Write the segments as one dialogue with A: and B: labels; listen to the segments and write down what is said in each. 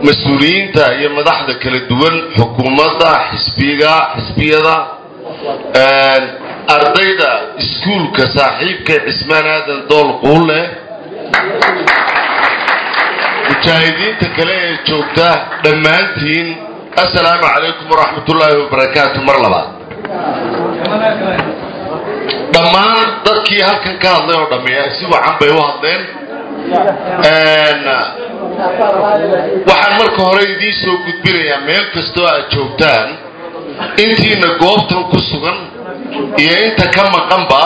A: mas-uuliyiinta iyo madaxda kala duwan xukuumadda xisbiga xisbiyada ardayda iskuulka saaxiibka cismaan aadan dool quulle mujaahidiinta kale ee joogta dhammaantiin assalaamu calaykum waraxmatullaahi wabarakaatu mar labaad dhammaan dadkii halkan ka hadlay oo dhammeeya si wacan bay u hadleen waxaan marka hore idiin soo gudbinayaa meel kastoo aad joogtaan intiina goobtan ku sugan iyo inta ka maqanba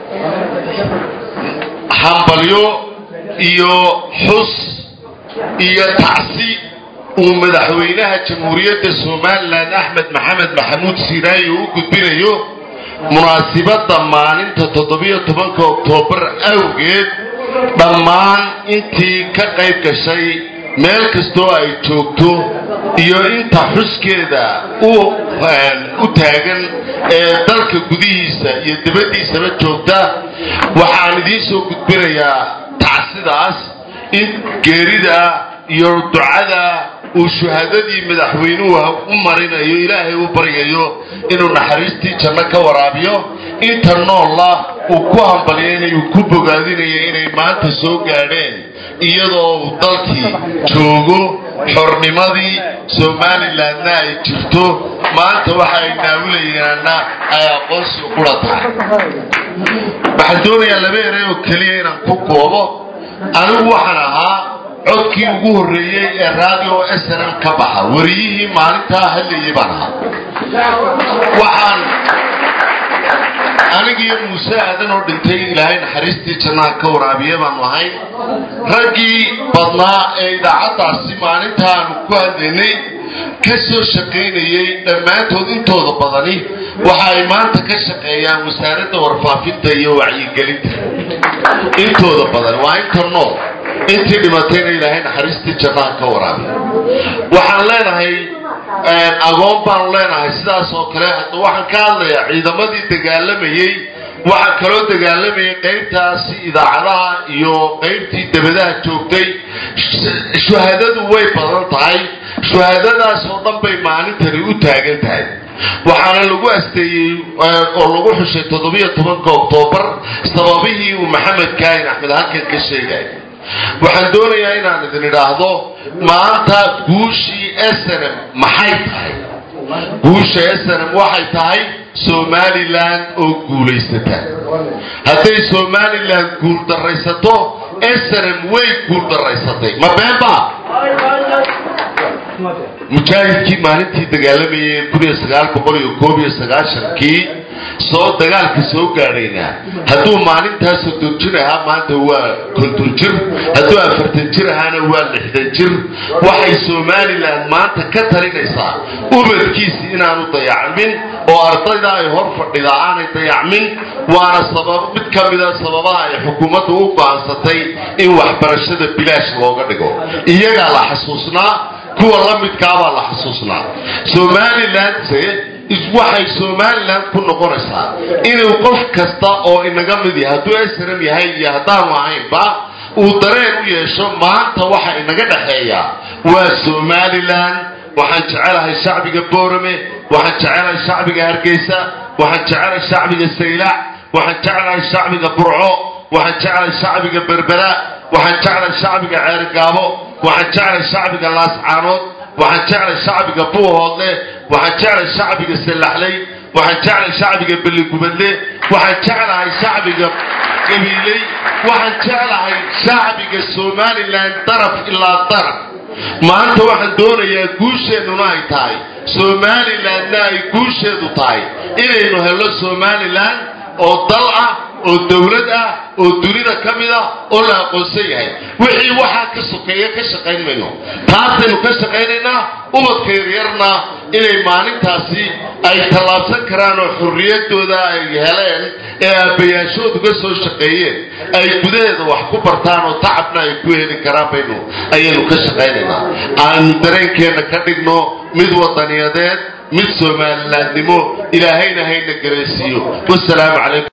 A: hambalyo iyo xus iyo tacsi uu madaxweynaha jamhuuriyadda somalilan axmed maxamed maxamuud siiraayi u gudbinayo munaasibadda maalinta toddobiyo tobanka oktoobar awgeed dhammaan intii ka qayb gashay meel kastoo ay joogto iyo inta xuskeeda u taagan ee dalka gudihiisa iyo dabaddiisaba joogta waxaan idiin soo gudbinayaa tacsidaas in geerida iyo ducada uu shuhadadii madaxweynuhu u marinayo ilaahay u baryayo inuu naxariistii janno ka waraabiyo inta noolla uu ku hambalyaynayo ku bogaadinayo inay maanta soo gaadheen iyadoo uu dalkii joogo xornimadii somalilandna ay jirto maanta waxa ay naawilayaanna ay aqoonsi qura tahay waxaan doonayaa laba erey oo keliya inaan ku koobo anigu waxaan ahaa codkii ugu horreeyey ee radio snm ka baxa wariyihii maalintaa hadlayay baan ahaa waxaan anigiiyo muuse aadan oo dhintay ilaahay naxariistii jannaha ka waraabiye baanu ahay raggii badnaa ee idaacaddaasi maalinta aanu ku hadlaynay ka soo shaqaynayay dhammaantood intooda badani waxa ay maanta ka shaqeeyaan wasaaradda warfaafinta iyo wacyigelinta intooda badan waa inta nool intii dhimatayna ilaahay naxariistii jannaha ka waraabiya waxaan leenahay agoon baanu leenahay sidaas oo kale hadda waxaan ka hadlayaa ciidamadii dagaalamayey waxaa kaloo dagaalamayay qaybtaasi idaacadaha iyo qaybtii dabadaha joogtay shuhadadu way badan tahay shuhadadaas oo dhan bay maalintani u taagan tahay waxaana lagu asteeyey oo lagu xushay toddobiyo tobanka oktoobar sababihii uu maxamed kaahin axmed halkan ka sheegay waxaan doonayaa inaan idin idhaahdo maanta guushii snm maxay tahay guusha snm waxay tahay somalilan oo guulaysata hadday somalilan guul daraysato snm way guul daraysatay ma beenba mujaahidkii maalintii dagaalamayay kuniyo sagaal boqol iyo koob iyo sagaashankii soo dagaalka soo gaadhayna hadduu maalintaa soddon jir ahaa maanta waa konton jir hadduu afartan jir ahaana waa lixdan jir waxay somalilan maanta ka talinaysaa ubadkiisi inaanu dayacmin oo ardayda ay hor fadhidaa aanay dayacmin waana sabab mid ka mida sababaha ay xukuumaddu u go'aansatay in waxbarashada bilaash looga dhigo iyagaa la xasuusnaa kuwa la midkaabaa la xasuusnaa somalilandse waxay somalilan ku noqonaysaa inuu qof kasta oo inaga mid yahay hadduu snm yahay iyo haddaanu ahaynba uu dareen u yeesho maanta waxa inaga dhexeeya waa somalilan waxaan jecelahay shacbiga boorame waxaan jecelahay shacbiga hargeysa waxaan jecelahay shacbiga saylac waxaan jecelahay shacbiga burco waxaan jecelahay shacbiga berbera waxaan jeclahay shacbiga ceergaabo waxaan jeclahay shacbiga laascaanood waxaan jeclahay shacbiga buuhoodle waxaan jeclahay shacbiga sallaxley waxaan jeclahay shacbiga belligubadle waxaan jeclahay shacbiga gabiiley waxaan jeclahay shacbiga somalilan daraf ilaa daraf maanta waxaan doonayaa guusheennuna ay tahay somalilandna ay guusheedu tahay inaynu helno somalilan oo dal ah oo dawlad ah oo dunida ka mid ah oo la aqoonsan yahay wixii waxaa ka sokeeya ka shaqayn mayno taasaynu ka shaqaynaynaa ubadka yaryarna inay maalintaasi ay tallaabsan karaan oo xorriyadooda ay heleen ee aabbayaashoodu ka soo shaqeeyeen ay gudaheeda wax ku bartaan oo tacabna ay ku heli karaan baynu ayaynu ka shaqaynaynaa aanu dareenkeenna ka dhigno mid wadaniyadeed mid somalilaannimo ilaahayna hayna garaysiiyo wasalaamu calaykum